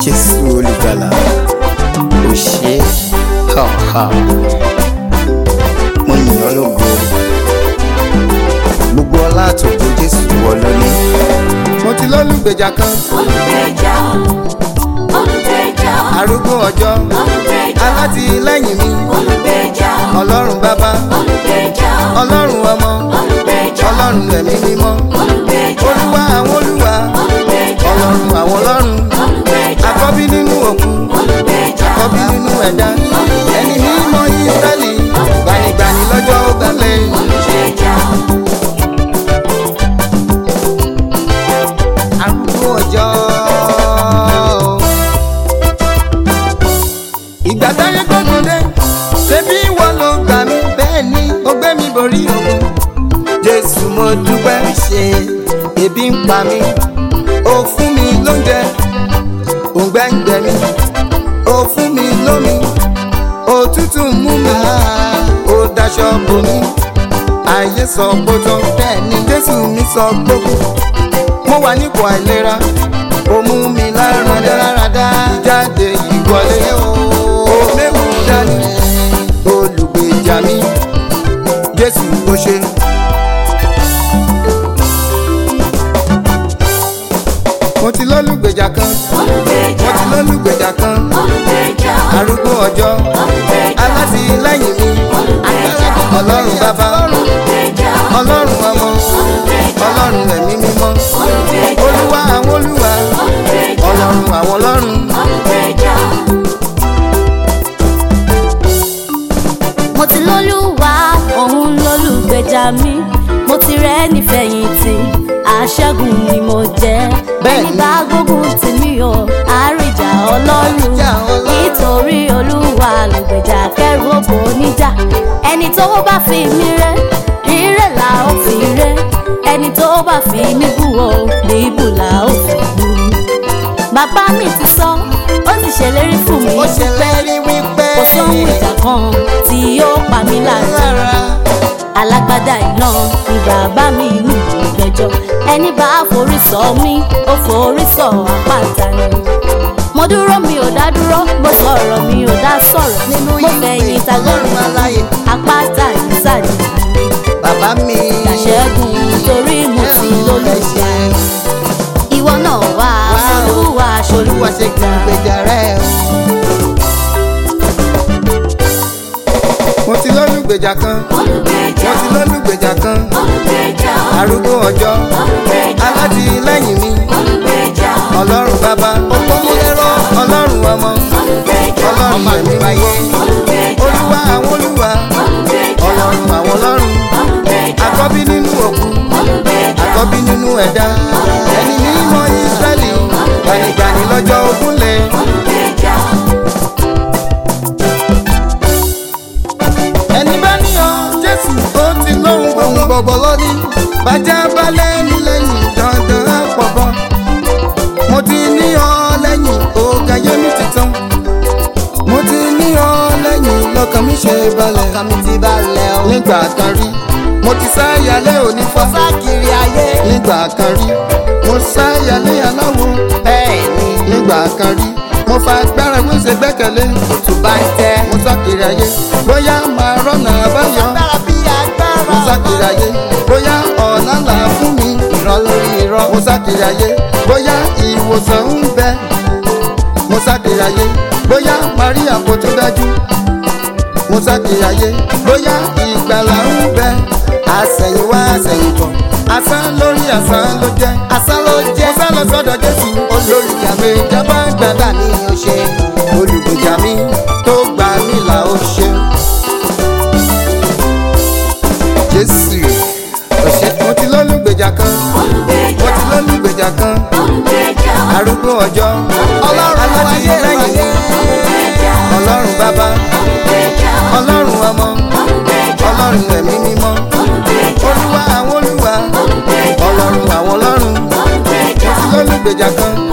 jésù olùgbàlà ò ṣe ha ha mo yìn ọ́ lógo gbogbo ọlá àtòkò jésù wọ lóní. mo ti lólùgbèjà kan olùgbèjà olùgbèjà arúgbó ọjọ́ olùgbèjà alátìlẹ́yìn mi olùgbèjà ọlọ́run bàbá olùgbèjà ọlọ́run ọmọ olùgbèjà ọlọ́run ẹ̀mí mímọ́ olùgbèjà olúwa àwọn olúwa olùgbèjà ọlọ́run àwọn ọlọ́run olùgbèjà àkọ́bí nínú òkú olùgbèjà àkọ́bí nínú ẹ̀dá ẹni mímọ́ Ísírẹ́lì gbanigbani lọ́jọ́ ogunlé. olùgbèjà arúgbó ọjọ́. ìgbà táyé gbógun dé ṣebí ìwọ ló gbà mí bẹ́ẹ̀ ni ó gbé mi borí ogun. jésù mo dúpẹ́ ṣe ebi ń pa mí ó fún mi lóúnjẹ òǹgbẹ ń gbẹ mí ó fún mi lómi òtútù ń mú mi ó daṣọ bò mí ayé sọ gbótó bẹ́ẹ̀ ni jésù mi sọ gbógun mo wà nípò àìlera ó mú mi lára dáradá jáde ìwọlé ó méwu dání olùgbèjà mi jésù ó ṣe. mo ti lólùgbèjà kan mo olùgbèjà ti lólùgbèjà kan olùgbèjà arúgbó ọjọ́ olùgbèjà alátìlẹ́yìn mi ọlọ́run bàbá olùgbèjà ọlọ́run ọmọ ọlọ́run ẹ̀mí mímọ́ olùgbèjà olúwa àwọn olúwa olùgbèjà ọlọ́run àwọn ọlọ́run. olùgbèjà. mo ti lólúwa òun lólùgbèjà mi mo ti rẹ́ nífẹ̀yìntì aṣẹ́gun ni mo jẹ́ Bẹ́ẹ̀ni. ẹni bá gbógun tì mí o àríjà ọlọ́run Àríjà Ọlọ́run. nítorí olúwa lùgbèjà kẹrù òbò níjà ẹni tó bá fi mí rẹ́ rírẹ́ là ó fi rẹ́ ẹni tó bá fi mí bú o bíbù là ó fi bú bàbá mi ti sọ ó ti ṣèlérí fún mi ó ṣèlérí wípé kò sóhun ìjà kan tí yóò pa mí lára lára alágbádá iná ni bàbá mi ní ìgbẹ́jọ́ ẹni bá forí sọ mí ó forí sọ àpáta ni mo dúró mi ò dá dúró mo sọ̀rọ̀ mi ò dá sọ̀rọ̀ Nínú mo ìwé fẹ̀yìn Ọlọ́run tagbọ́n aláyè. àpáta ìsàlẹ̀ bàbá mi. ìdàṣẹ́gun torí mo ti lólùgbà ìwọ náà wá olúwa olúwa ṣe kí n gbèjà rẹ o. mo ti lólùgbèjà kan olùgbèjà mo ti lólùgbèjà kan olùgbèjà arúgbó ọjọ́ olùgbèjà alátìlẹ́yìn mi olùgbèjà ọlọ́run bàbá ọpọ́múlẹ́rọ́ ọlọ́run ọmọ olùgbèjà ọlọ́run ẹ̀mí wáyé olùgbèjà olúwa àwọn olúwa olùgbèjà ọlọ́run àwọn ọlọ́run olùgbèjà àkọ́bí nínú òkú olùgbèjà àkọ́bí nínú ẹ̀dá ẹni mímọ́ Ísírẹ́lì gbanigbani lọ́jọ́ ogúnlé. olùgbèjà ẹni bá ní ọ jésù ó ti lóhun gbóhun gbọ̀gbọ̀ lónìí bàjẹ́ balẹ̀ ní lẹ́yìn dandan àpọ̀bọ. mo ti ní ọ lẹ́yìn ọ̀gá yé mi ti tán. mo ti ní ọ lẹ́yìn lọ́kàn mi ṣe balẹ̀. ọkàn mi ti balẹ̀ o. nígbà kan rí mo ti sáyàlé òní fọ́. sákiri ayé. nígbà kan rí mo sáyàlé aláwo. bẹ́ẹ̀ ni. nígbà kan rí mo fa agbára wíṣẹ gbẹ́kẹ̀lé. òtún bá ń tẹ́. mo sákiri ayé bóyá máa rọ́nà àbáyọ. agbára bí agbára. mo sákiri ayé bóyá ọ̀nà là fún mi. irọ́ lórí irọ́. mo sákiri ayé bóyá ìwòsàn ń bẹ. mo sákiri ayé bóyá maria kò tó dájú. mo sákiri ayé bóyá ìgbàlà ń bẹ. àsẹ̀yìnwá àsẹ̀yìnbọ̀ asán lórí asán ló jẹ́. asán ló jẹ́. mo sá lọ sọ́dọ̀ jésù olùgbèjà mi jábá gbàgbà mi ò ṣe. olùgbèjà mi tó gbà mí là ó ṣe. jésù ọ̀sẹ̀ mo ti lólùgbèjà kan mo olùgbèjà ti lólùgbèjà kan olùgbèjà arúgbó ọjọ́ ọlọ́run ayé alátìlẹ́yìn olùgbèjà ọlọ́run bàbá olùgbèjà ọlọ́run ọmọ olùgbèjà ọlọ́run ẹ̀mí mímọ́ olùgbèjà olúwa àwọn olúwa olùgbèjà ọlọ́run àwọn ọlọ́run mo olùgbèjà ti lólùgbèjà kan